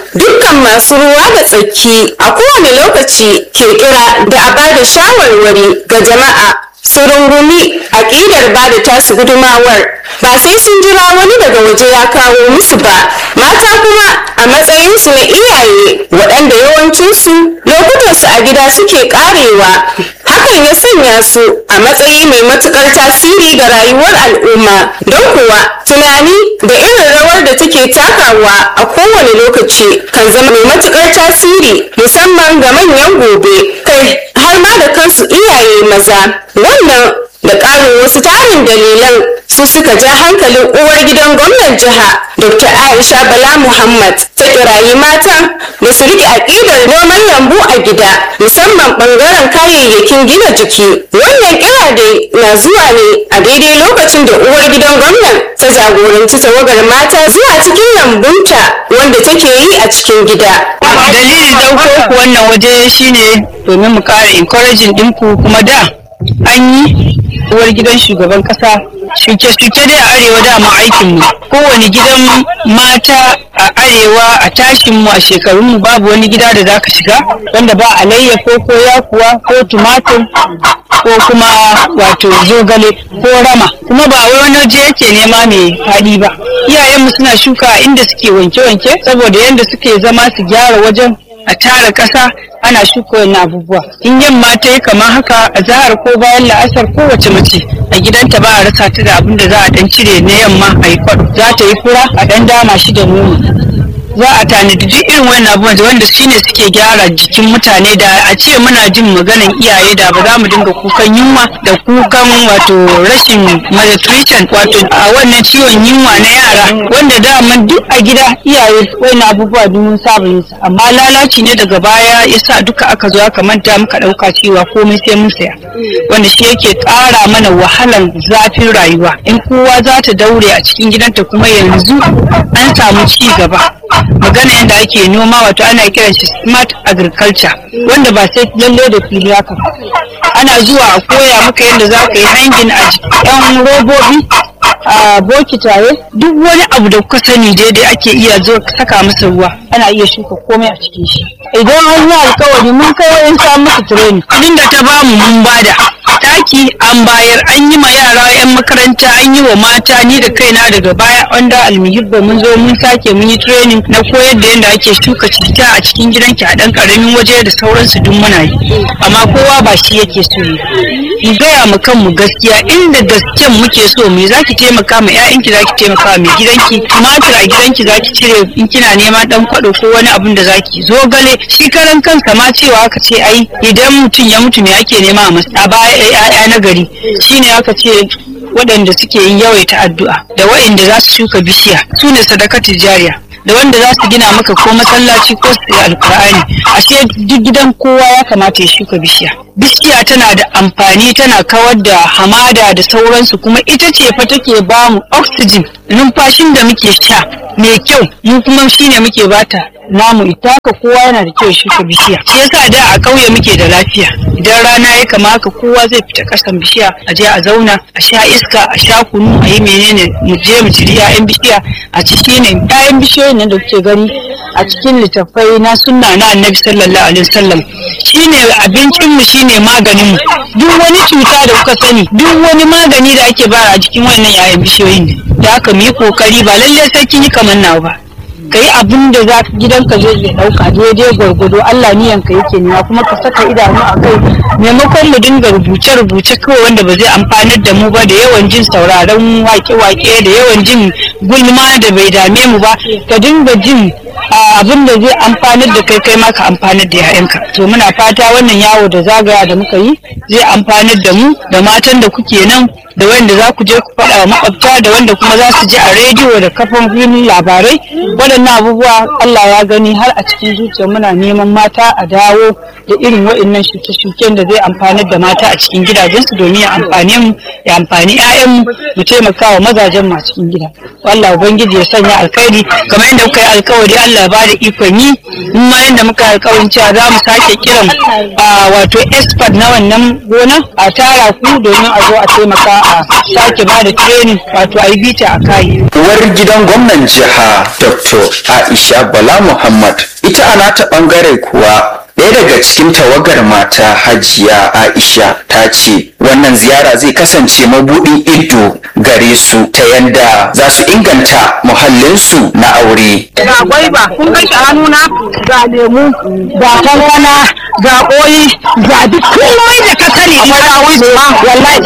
dukkan masu ruwa da tsaki a kowane lokaci ke kira da a bada shawarwari ga jama'a su rungumi aƙidar ba da tasu gudumawar ba sai sun jira wani daga waje ya kawo musu ba mata kuma a matsayinsu na iyaye waɗanda yawancinsu lokutansu a gida suke ƙarewa hakan ya sanya su a matsayi mai matuƙar tasiri ga rayuwar al'umma don kuwa tunani da irin rawar da take takawa a kowane lokaci kan zama mai matuƙar tasiri musamman ga manyan gobe kai har ma da kansu iyaye maza wannan da ƙarin wasu tarin dalilan su suka ja hankalin uwar gidan gwamnan jiha dr aisha bala muhammad ta kirayi matan da su riƙe aƙidar noman lambu a gida musamman ɓangaren kayayyakin gina jiki wannan kira dai na zuwa ne a daidai lokacin da uwar gidan gwamnan ta jagoranci tawagar mata zuwa cikin lambunta wanda take yi a cikin gida dalilin ɗauko ku wannan waje shine domin mu ƙara encouraging ɗinku kuma da an yi uwar gidan shugaban ƙasa shuke-shuke dai a arewa dama aikinmu kowane gidan mata a arewa a tashinmu a shekarunmu babu wani gida da za ka shiga wanda ba alayyafa ko yakuwa ko tumatur ko kuma wato zogale ko rama kuma ba wai wani waje yake nema mai faɗi ba iyayenmu suna shuka a inda suke wanke-wanke saboda yadda suke zama su gyara wajen a tara ƙasa ana shuka wani abubuwa in yamma ta yi kamar haka a zahar ko bayan la'asar kowace mace a gidanta ba a rasa ta da abin da za a dan cire na yamma a yi kwaɗo za ta yi fura a dan dama shi da nono za a tanadi duk irin wannan abubuwan wanda su ne suke gyara jikin mutane da a ce muna jin maganan iyaye da ba za mu dinga kukan yunwa da kukan wato rashin malnutrition wato a wannan ciwon yunwa na yara wanda daman duk a gida iyaye wannan abubuwa duk mun saba yin su amma lalaci ne daga baya yasa duka aka zo aka manta muka ɗauka cewa komai sai mun saya wanda shi yake ƙara mana wahalan zafin rayuwa in kowa za ta daure a cikin gidanta kuma yanzu an samu ci gaba magana yadda ake noma wato ana kiran shi smart agriculture wanda ba sai lalle da fili haka ana zuwa a koya maka yadda za ka yi hangin a yan robobi a bokitaye duk wani abu da kuka sani daidai ake iya zo saka masa ruwa ana iya shuka komai a cikin shi idan an yi alkawari mun kai wayan samu musu training kudin da ta bamu mun bada taki an bayar an yi ma yara yan makaranta an yi wa mata ni da kaina daga baya wanda almihibba mun zo mun sake mun yi training na koyar da yadda ake shuka citta a cikin gidanki a dan karamin waje da sauransu duk muna yi amma kowa ba shi yake so ne mu gaya mu kanmu gaskiya inda gasken muke so me zaki taimaka ma ƴaƴanki zaki taimaka ma mai gidanki tumatir a gidanki zaki cire in kina neman dan kwado ko wani abun da zaki zo gale shi karan kansa ma cewa aka ce ai idan mutum ya mutu me ake nema a masa a baya ƴaƴa na gari shine aka ce waɗanda suke yin yawaita addu'a da waɗanda za su shuka bishiya su ne sadakatul jariya da wanda za su gina maka ko masallaci ko su yi alkur'ani ashe duk gidan kowa ya kamata ya shuka bishiya bishiya tana da amfani tana kawar da hamada da sauransu kuma ita ce fa take ba mu oxygen numfashin da muke sha mai kyau mu kuma shine muke bata namu ita haka kowa yana da kyau shuka bishiya shi yasa da a ƙauye muke da lafiya idan rana ya kama haka kowa zai fita ƙasan bishiya a je a zauna a sha iska a sha kunu a yi menene mu je mu ciri 'ya'yan bishiya a ci shine 'ya'yan bishiyoyin nan da kuke gani a cikin littattafai na sunna na annabi sallallahu alaihi wasallam shine abincin mu shine maganin mu duk wani cuta da kuka sani duk wani magani da ake bara a cikin wannan 'ya'yan bishiyoyin ne da haka mu yi kokari ba lallai sai kin yi kamar nawa ba ka yi abin da za gidanka zai iya ɗauka daidai gwargwado Allah niyanka yake nema kuma ka saka idanu a kai maimakon mu dinga rubuce-rubuce kawai wanda ba zai amfanar da mu ba da yawan jin sauraron wake-wake da yawan jin gulma da bai dame mu ba ka dinga jin abin da zai amfanar da kai kai ma ka amfanar da 'ya'yanka to muna fata wannan yawo da zagaya da muka yi zai amfanar da mu da matan da kuke nan da wanda za ku je ku faɗa wa makwabta da wanda kuma za su ji a rediyo da kafofin labarai waɗannan abubuwa Allah ya gani har a cikin zuciya muna neman mata a dawo da irin wa'annan shuke-shuken da zai amfanar da mata a cikin gidajensu domin ya amfane mu ya amfani 'ya'yanmu mu taimaka wa mazajen mu a cikin gida Allah ubangiji ya sanya alkhairi kamar yadda muka yi alkawari Allah ya ba da ikon yi in ma yadda muka yi alkawarin cewa za mu sake kiran wato expert na wannan gona a tara ku domin a zo a taimaka a sake ba da training wato a yi bita a kai uwar gidan gwamnan jiha dr aisha bala muhammad ita a nata bangare kuwa ɗaya daga cikin tawagar mata hajiya aisha ta ce wannan ziyara zai kasance mabuɗin ido gare su ta yadda za su inganta muhallinsu na aure ga gwaiba kun ga shi hannuna ga lemu ga kankana ga koyi ga duk komai da ka sani ina wallahi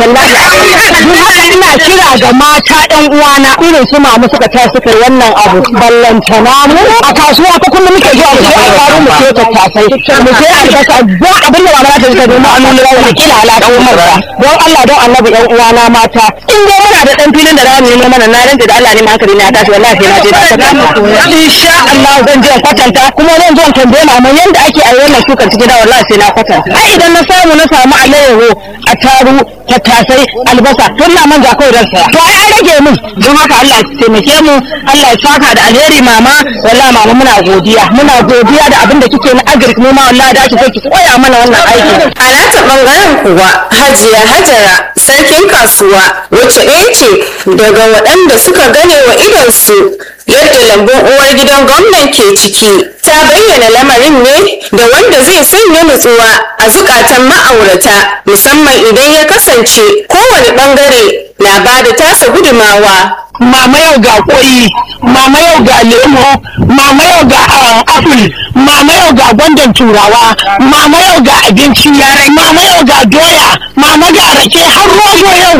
tallahi ina kira ga mata ɗan uwana irin su mamu suka ta suka yi wannan abu ballantana mu a kasuwa ta kullum muke zuwa mu je a faru mu ce tattasai mu je albasa don abin da mama ta ta domin a nuna wani kila alaƙa marka don Allah don annabi ɗan uwana mata in dai muna da ɗan filin da za mu nemo mana na ranta da Allah ne ma hankali na tashi wallahi sai na je ta ta insha Allah zan je kwatanta kuma zan zo tambaye mama yanda ake a wannan shukar cikin da wallahi sai na kwatanta ai idan na samu na samu alayyaho a taru tattasai albasa tun na manja kawai dan saya to ai an rage min don haka Allah ya taimake mu Allah ya saka da alheri mama wallahi mama muna godiya muna godiya da abin da kike na agric mu ma wallahi da kike ki koya mana wannan aiki a nata bangaren kuwa hajiya hajara sarkin kasuwa wacce ɗaya ce daga waɗanda suka gane wa idonsu yadda lambun uwar gidan gwamnan ke ciki ta bayyana lamarin ne da wanda zai sanya nutsuwa a zukatan ma'aurata musamman idan ya kasance kowane bangare na ba da tasa gudumawa mama yau ga koyi mama yau ga lemo mama yau ga apple mama yau ga gwandan turawa mama yau ga abinci yarai mama yau ga doya mama ga rake har rogo yau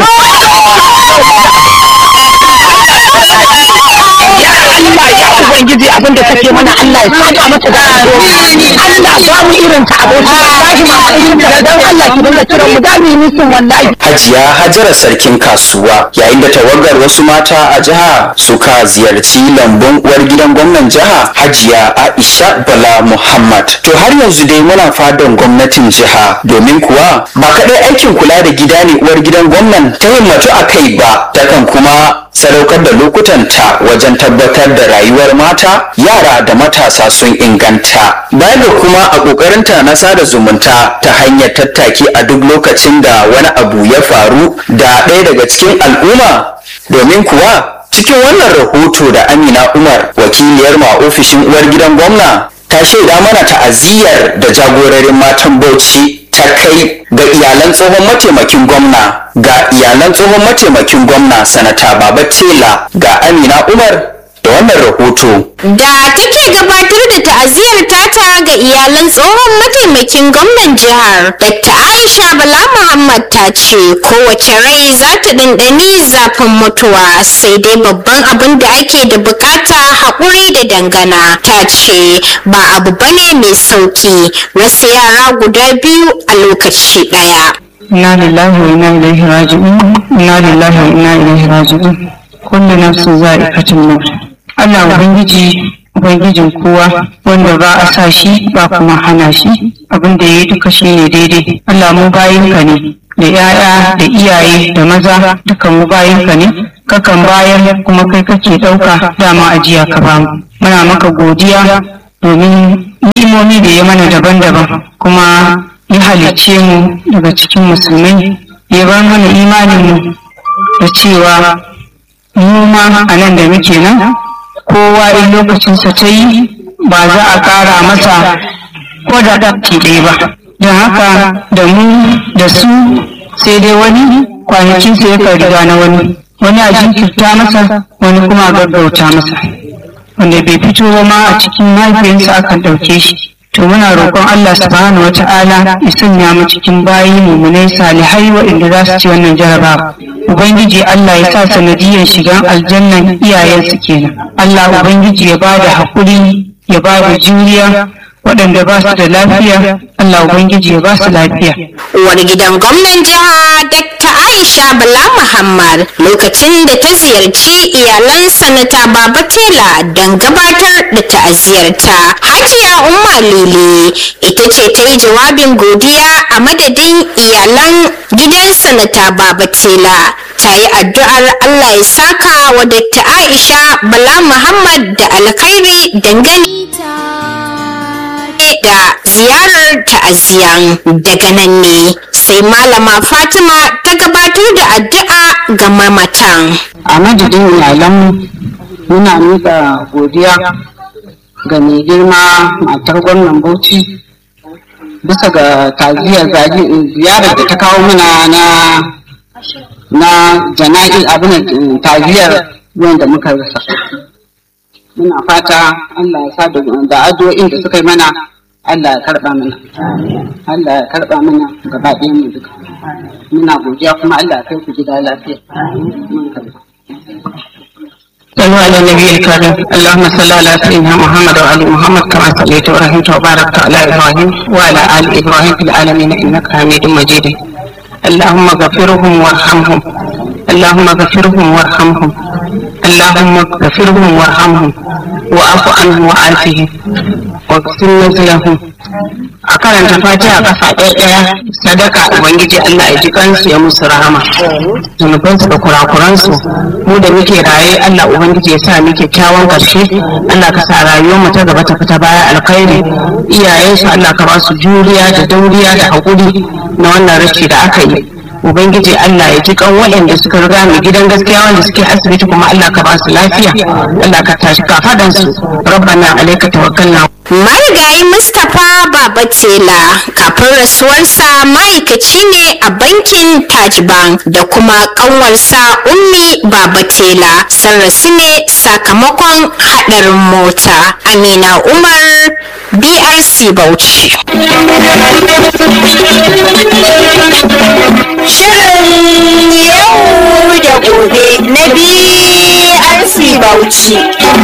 Allah ya ubangiji abinda take mana Allah ya saka mata da alheri Allah ba mu irin ta aboki wallahi ma irin ta dan Allah ki dinga kiran mu da mu yi musun wallahi hajiya hajara sarkin kasuwa yayin da tawagar wasu mata a jiha suka ziyarci lambun uwar gidan gwamnan jiha hajiya aisha bala muhammad to har yanzu dai muna fadan gwamnatin jiha domin kuwa ba kaɗai aikin kula da gida ne uwar gidan gwamnan ta himmatu a kai ba takan kuma sadaukar da lokutanta wajen tabbatar da rayuwar mata yara da matasa sun inganta baya da kuma a ƙoƙarinta na sada zumunta ta hanyar tattaki a duk lokacin da wani abu ya faru da ɗaya daga cikin al'umma domin kuwa cikin wannan rahoto da amina umar wakiliyar ma ofishin uwar gidan gwamna ta shaida mana ta'aziyyar da jagororin matan bauchi ta kai ga iyalan tsohon mataimakin gwamna ga iyalan tsohon mataimakin gwamna sanata baba tela ga amina umar da wannan rahoto da take gabatar da ta'aziyar tata ga iyalan tsohon mataimakin gwamnan jihar dr aisha bala muhammad ta ce kowace rai za ta ɗanɗani zafin mutuwa sai dai babban abin da ake da bukata haƙuri da dangana ta ce ba abu bane mai sauki rasa yara guda biyu a lokaci ɗaya inna lillahi wa inna ilaihi raji'un inna lillahi wa inna ilaihi raji'un kullu nafsin za'iqatul maut Allah ubangiji ubangijin kowa wanda ba a sa shi ba kuma hana shi abin da yayi duka shine daidai Allah mu bayinka ne da 'ya'ya da iyaye da maza duka mu bayinka ne kakan bayar kuma kai kake ɗauka dama ajiya ka bamu muna maka godiya domin ni'imomi da ya mana daban-daban kuma ya halicce mu daga cikin musulmai ya bar mana imaninmu da cewa mu ma a nan da muke nan kowa in lokacinsa ta yi ba za a ƙara masa ko da ɗafki ɗaya ba don haka da mu da su sai dai wani kwanakinsa ya riga na wani wani a jinkirta masa wani kuma a gaggauta masa wanda bai fito ba ma a cikin mahaifiyarsa akan ɗauke shi to muna roƙon Allah subhanahu wata'ala ya sanya mu cikin bayi mummunai salihai waɗanda za su ci wannan jarabawa ubangiji Allah ya sa sanadiyyar shigan aljannan iyayensu kenan Allah ubangiji ya bada haƙuri ya bada juriya waɗanda ba su da lafiya Allah ubangiji ya ba su lafiya uwar gidan gwamnan jiha Dr. aisha bala muhammad lokacin da ta ziyarci iyalan sanata baba tela don gabatar da ta'aziyarta hajiya umma lele ita ce ta yi jawabin godiya a madadin iyalan gidan sanata baba tela ta yi addu'ar allah ya saka wa Dr. aisha bala muhammad da alkhairi dangane da ziyarar ta'aziyan daga nan ne sai malama fatima ta gabatar da addu'a ga mamatan a madadin iyalanmu muna miƙa godiya ga mai girma matar gwamnan bauchi bisa ga taziyar ziyarar da ta kawo mana na na jana'i abin taziyar wanda muka rasa muna fata Allah ya sa da addu'o'in da suka yi mana Allah ya karba mana Allah ya karba mana gaba ɗayan mu duka muna godiya kuma Allah ya kai ku gida lafiya mun karba صلوا على النبي الكريم اللهم صل على سيدنا محمد وعلى محمد كما صليت ورحمت وباركت على ابراهيم وعلى ال ابراهيم في العالمين انك حميد مجيد اللهم اغفرهم وارحمهم اللهم اغفرهم وارحمهم اللهم اغفرهم وارحمهم واعف عنهم وعافهم واغفر نزلهم a karanta fatiha kafa ɗaya ɗaya sadaka ubangiji Allah ya ji kansu ya musu rahama zunubansu da kurakuransu mu da muke raye Allah ubangiji ya sa mu kyakkyawan karshe Allah ka sa rayuwar mu ta gaba ta fita baya alkhairi iyayensu Allah ka ba su juriya da dauriya da haƙuri na wannan rashi da aka yi ubangiji Allah ya ji kan waɗanda suka riga mu gidan gaskiya wanda suke asibiti kuma Allah ka ba su lafiya Allah ka tashi kafadansu rabbana alayka tawakkalna marigayi mustapha baba tela kafin rasuwarsa ma'aikaci ne a bankin taj bank da kuma kanwarsa ummi baba tela sun rasu ne sakamakon haɗarin mota amina umar brc bauchi Shirin yau da gobe na BRC Bauchi.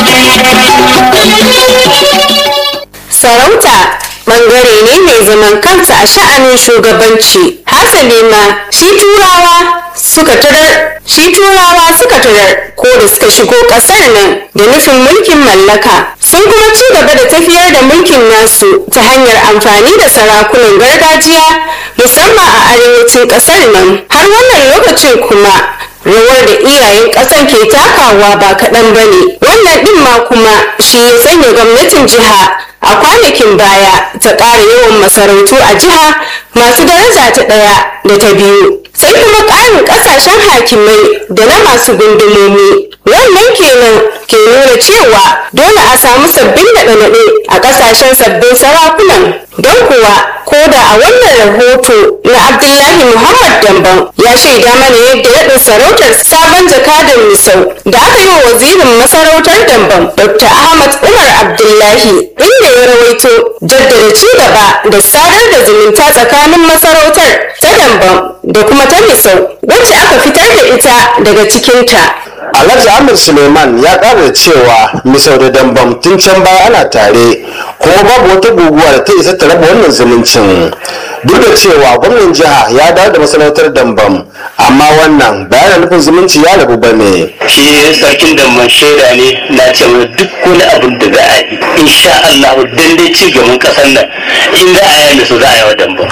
Sarauta ɓangare ne mai zaman kansa a sha'anin shugabanci. Hasali ma shi turawa suka tarar shi turawa suka tarar ko da suka shigo ƙasar nan da nufin mulkin mallaka sun kuma ci gaba da tafiyar da mulkin nasu ta hanyar amfani da sarakunan gargajiya musamman a arewacin ƙasar nan har wannan lokacin kuma rawar da iyayen ƙasan ke takawa ba kaɗan ba ne wannan ɗin ma kuma shi ya sanya gwamnatin jiha a kwanakin baya ta ƙara yawan masarautu a jiha masu daraja ta ɗaya da ta biyu sai kuma ƙarin ƙasashen hakimai da na masu gundumomi wannan kenan ke nuna cewa dole a samu sabbin naɗe-naɗe a ƙasashen sabbin sarakunan don kuwa ko da a wannan rahoto na abdullahi muhammad damban ya shaida mana yadda naɗin sarautar sabon jakadan misau da aka yi wa wazirin masarautar damban dr ahmad umar abdullahi inda ya rawaito jaddada ci gaba da sadar da zumunta tsakanin masarautar ta damban da kuma ta misau wacce aka fitar da ita daga cikinta Alhaji Amir Suleiman ya ƙara da cewa misau da dambam tun can baya ana tare kuma babu wata guguwa da ta isa ta raba wannan zumuncin duk da cewa gwamnan jiha ya dawo da masarautar dambam amma wannan bayan nufin zumunci ya rabu ba ne. shi sarkin da man shaida ne na ce mana duk wani abin da za a yi insha Allah dan dai ci gaban kasar nan in za a yi su za a yi wa damba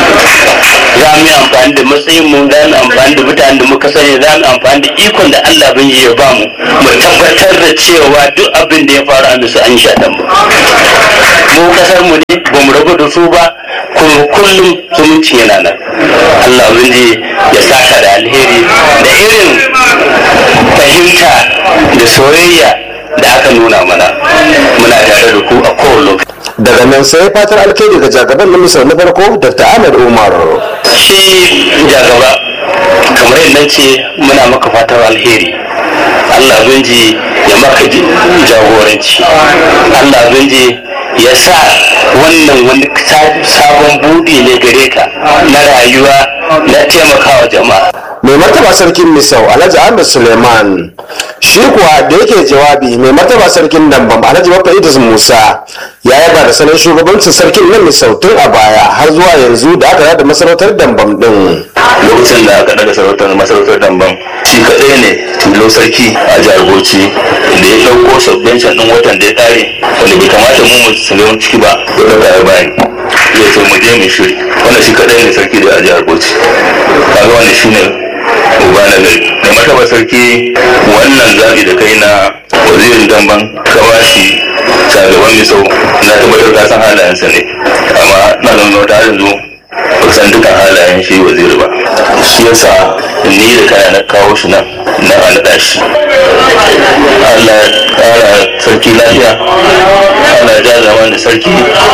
za mu yi amfani da matsayin mu za mu amfani da mutanen da muka sani za mu amfani da ikon da Allah bin ya ba mu mu tabbatar da cewa duk abin da ya faru a musu an sha damba mu kasar mu ne ba mu rabu da su ba kuma kullum zumunci yana nan Allah bin ya saka da alheri da irin fahimta da soyayya da aka nuna mana muna tare da ku a kowane lokaci daga nan sai fatar alkhairi ga jagaban na misau na farko dr ahmed umar shi jagaba kamar yadda ce muna maka fatar alheri Allah binji ya maka ji- jagoranci Allah binji ya sa wannan wani sa- sabon budi ne gare ka na rayuwa na taimakawa jama'a mai martaba sarkin misau alhaji ahmed suleiman shi kuwa da yake jawabi mai martaba sarkin dambam alhaji bafa idris musa ya yaba da salon shugabancin sarkin na misau tun a baya har zuwa yanzu da aka yada masarautar dambam din lokacin da aka daga sarautar masarautar damban shi kaɗai ne tilo sarki a jihar bauchi da ya ɗauko subvention ɗin watan da ya ƙare wanda bai kamata mu mu shiga ciki ba ya ɗauka ya bayan ya ce mu je mu shiri wannan shi kaɗai ne sarki da a jihar bauchi kaga wannan shine uba na gari da martaba sarki wannan zaɓi da kai na wazirin damban ka ba shi shagaban misau na tabbatar ka san halayensa ne amma na zama wata yanzu ba san dukkan halayen shi waziri ba shi yasa ni da kaya na kawo shi nan na a naɗa shi Allah ya ƙara sarki lafiya Allah ya ja zaman da sarki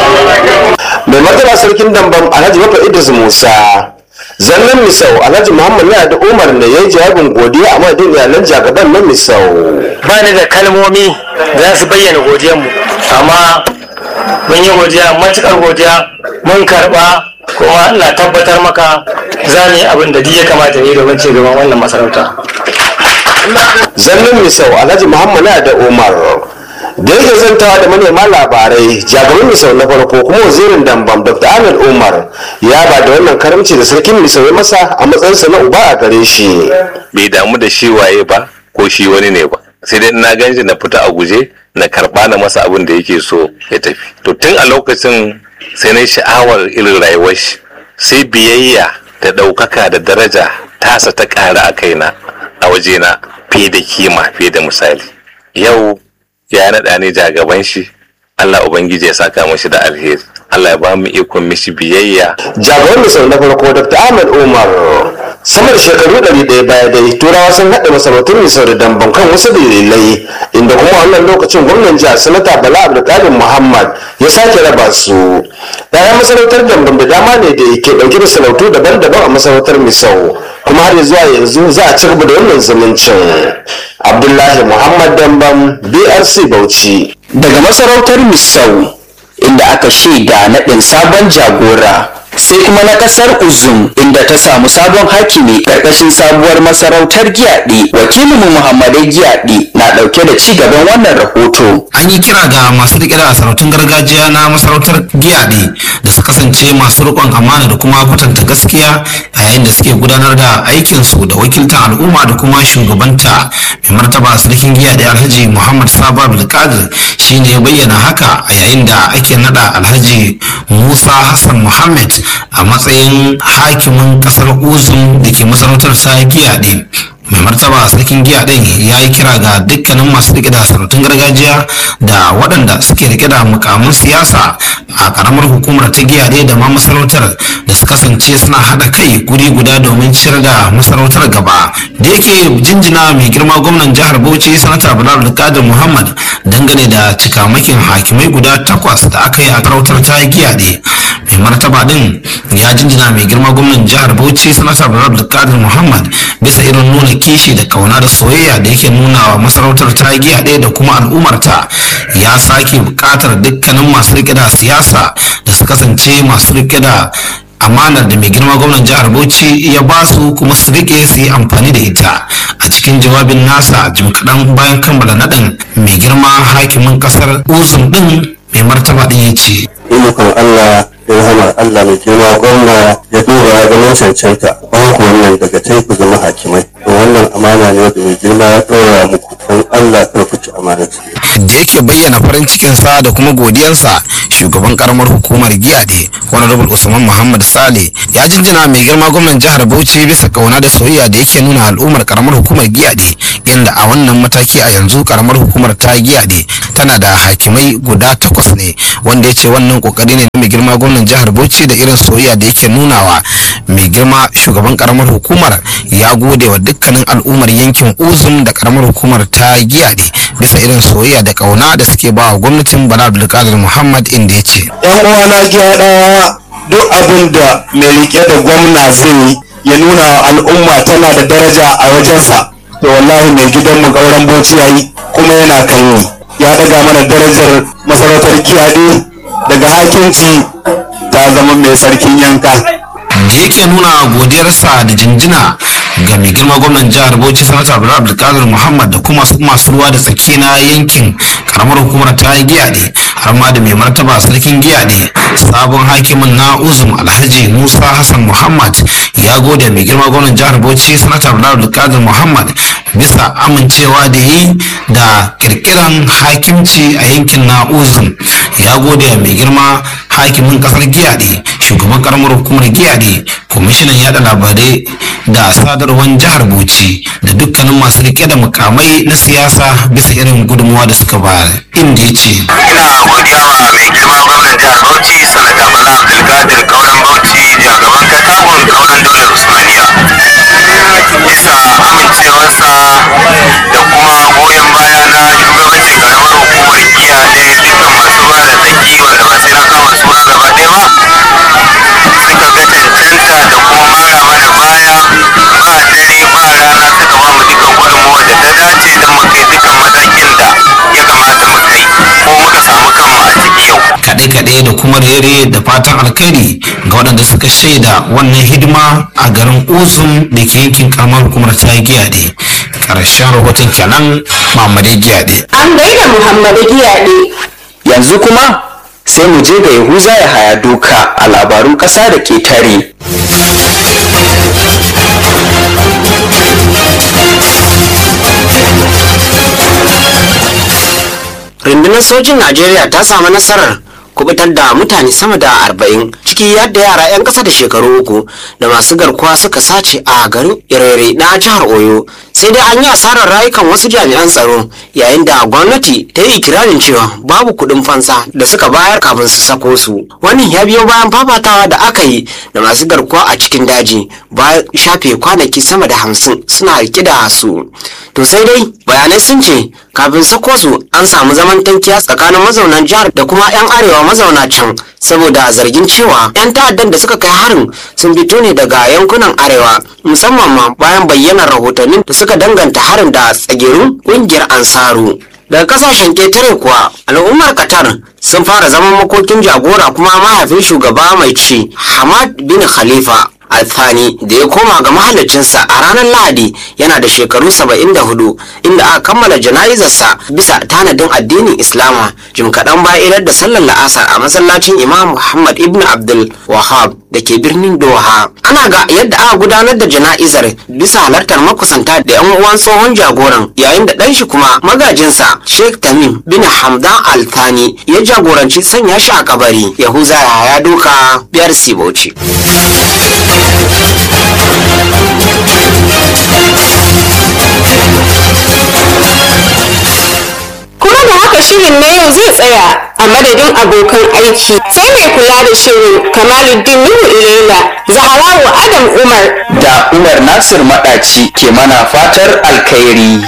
mai martaba sarkin dambam alhaji bafa idris musa zannan misau alhaji muhammad ya da umar ne ya yi jawabin godiya a madadin iyalan jagaban na misau ba ni da kalmomi da za su bayyana godiyanmu amma mun yi godiya matuƙar godiya mun karɓa kuma ina tabbatar maka za mu yi abin da duk ya kamata ne domin ci gaban wannan masarauta zannan misau alhaji muhammad ya da umar da yake zantawa da manema labarai jagaban misau na farko kuma wazirin dambam dr ahmed umar ya ba da wannan karamci da sarkin misau ya masa a matsayinsa na uba a gare shi bai damu da shi waye ba ko shi wani ne ba sai dai na gan shi na fita a guje na karba na masa abin da yake so ya tafi to tun a lokacin sai na sha'awar irin rayuwar shi sai biyayya da ɗaukaka da daraja tasa ta ƙara a kaina a wajena fiye da kima fiye da misali yau ya naɗa ni jagaban shi Allah Ubangiji ya saka mashi da alheri Allah ya ba mu ikon mishi biyayya jagaban misau na farko dr ahmed umar sama da shekaru ɗari ɗaya baya dai turawa sun haɗa masarautun misau da damban kan wasu dalilai inda kuma wannan lokacin gwamnan jihar sanata bala abdulkadir muhammad ya sake raba su ɗayan masarautar damban da dama ne da ke ɗauke da sarautu daban-daban a masarautar misau kuma har zuwa yanzu za a ci gaba da wannan zumuncin abdullahi muhammad damban brc bauchi daga masarautar misau inda aka shaida naɗin sabon jagora sai kuma na ƙasar uzum inda ta samu sabon hakimi ƙarƙashin sabuwar masarautar giyaɗi wakilinmu muhammadai giyaɗi na ɗauke da ci gaban wannan rahoto an yi kira ga masu riƙe da sarautun gargajiya na masarautar giyaɗi da su kasance masu riƙon amana da kuma kwatanta gaskiya a yayin da suke gudanar da aikinsu da wakiltar al'umma da kuma shugabanta mai martaba sarkin giyaɗi alhaji muhammad sabo abdulkadir shine ya bayyana haka a yayin da ake nada alhaji musa hassan muhammad a matsayin hakimin kasar uzun da ke masarautar sa giyaɗe mai martaba sarkin giya din ya yi kira ga dukkanin masu rike da sarautun gargajiya da waɗanda suke rike da mukamin siyasa a karamar hukumar ta giya da ma masarautar da su kasance suna haɗa kai guri guda domin ciyar da masarautar gaba da yake jinjina mai girma gwamnan jihar bauchi sanata bilal kadir muhammad dangane da cikamakin hakimai guda takwas da aka yi a sarautar ta giya mai martaba din ya jinjina mai girma gwamnan jihar bauchi sanata bilal kadir muhammad bisa irin nuna kishi da kauna da soyayya da yake nuna wa masarautar ta giya ɗaya da kuma al'ummarta ya sake buƙatar dukkanin masu rike da siyasa da su kasance masu rike da amanar da mai girma gwamnan jihar bauchi ya ba su kuma su rike su yi amfani da ita a cikin jawabin nasa jim kaɗan bayan kammala naɗin mai girma hakimin ƙasar uzun ɗin mai martaba ɗin ya ce ikon Allah ya rahama Allah mai girma gwamna ya dora ganin cancanta ban ku wannan daga tai ku zama hakimai to wannan amana ne da mai girma ya dora muku don Allah kar ku ci amana da yake bayyana farin cikinsa da kuma godiyansa shugaban karamar hukumar giyade honorable usman muhammad sale ya jinjina mai girma gwamnan jihar bauchi bisa kauna da soyayya da yake nuna al'ummar karamar hukumar giyade inda a wannan mataki a yanzu karamar hukumar ta giyade tana da hakimai guda takwas ne wanda ya ce wannan kokari ne mai girma gwamnan jihar bauchi da irin soyayya da yake nunawa mai girma shugaban karamar hukumar ya gode wa dukkanin al'ummar yankin uzum da karamar hukumar ta giyade bisa irin soyayya da kauna da suke ba wa gwamnatin bala abdulkadir muhammad inda ya ce yan uwana gyara duk abin da mai rike da gwamna zai yi ya nuna wa al'umma tana da daraja a wajensa to wallahi mai gidanmu gauran bauchi ya yi kuma yana kan yi ya daga mana darajar masarautar kiyade daga hakinci ta zama mai sarkin yanka da yake nuna godiyarsa da jinjina ga mai girma gwamnan jihar bauchi sanata abdullahi abdulkadir muhammad da kuma masu ruwa da tsaki na yankin karamar hukumar ta giyaɗe har ma da mai martaba sarkin giyaɗe sabon hakimin na uzum alhaji musa hassan muhammad ya gode mai girma gwamnan jihar bauchi sanata abdullahi abdulkadir muhammad bisa amincewa da yi da kirkiran hakimci a yankin na uzum ya gode mai girma hakimin kasar giyaɗe shugaban karamar hukumar giyaɗe kwamishinan yada labarai da sadarwar jihar bauchi da dukkanin masu rike da mukamai na siyasa bisa irin gudunmuwa da suka bayar inda ya ce ina godiya wa mai girma gwamnan jihar bauchi sanata bala abdulkadir kauran bauchi shugaban katakon kauran daular usmaniya bisa amincewarsa da kuma goyon baya na shugabancin karamar hukumar giya da dukkan masu ruwa da tsaki wanda ba sai na kama suna gaba ɗaya ba suka ga cancanta da kuma mara mana baya ba dare ba rana suka ba mu dukkan gudunmuwar da ta dace don mu kai dukkan matakin da ya kamata mu kai ko muka samu kanmu a ciki yau kaɗe-kaɗe da kuma rere da fatan alkhairi ga waɗanda suka shaida wannan hidima a garin uzum da ke yankin karamar hukumar ta giyaɗe ƙarshen rahoton kenan mamadai giyaɗe An gaida Muhammadu Giyaɗe. yanzu kuma sai mu je ga yahuza ya haya doka a labarun ƙasa da ƙetare rundunar sojin najeriya ta samu nasarar kubutar da mutane sama da arba'in ciki yadda yara 'yan ƙasa da shekaru uku da masu garkuwa suka sace a garin irere na jihar oyo sai dai an yi asarar rayukan wasu jami'an tsaro yayin da gwamnati ta yi ikirarin cewa babu kuɗin fansa da suka bayar kafin su sako su wannan ya biyo bayan fafatawa da aka yi da masu garkuwa a cikin daji bayan shafe kwanaki sama da hamsin suna rike da su to sai dai bayanai sun ce kafin sako su an samu zaman tankiya tsakanin mazaunan jihar da kuma 'yan arewa mazauna can saboda zargin cewa 'yan ta'addan da suka kai harin sun fito ne daga yankunan arewa musamman ma bayan bayyanar rahotannin da suka danganta harin da tsagerun kungiyar ansaru daga kasashen ketare kuwa al'ummar qatar sun fara zaman makokin jagora kuma mahaifin shugaba mai ci hamad bin khalifa althani da ya koma ga mahallacinsa a ranar lahadi yana da shekaru 74 inda aka kammala jana'izarsa bisa tanadin addinin islama jim kaɗan bayan idar da sallar la'asar a masallacin imam muhammad ibn abdul wahab da ke birnin doha ana ga yadda aka gudanar da jana'izar bisa halartar makusanta da yan uwan tsohon jagoran yayin da ɗan shi kuma magajinsa sheikh tamim bin hamdan althani ya jagoranci sanya shi a kabari yahuza ya doka biyar sibauci Kuma da haka shirin na yau zai tsaya a madadin abokan aiki sai mai kula da shirin Kamaluddin Nuhu Ilela, Zaharawu Adam Umar da umar nasir maɗaci ke mana fatar alkhairi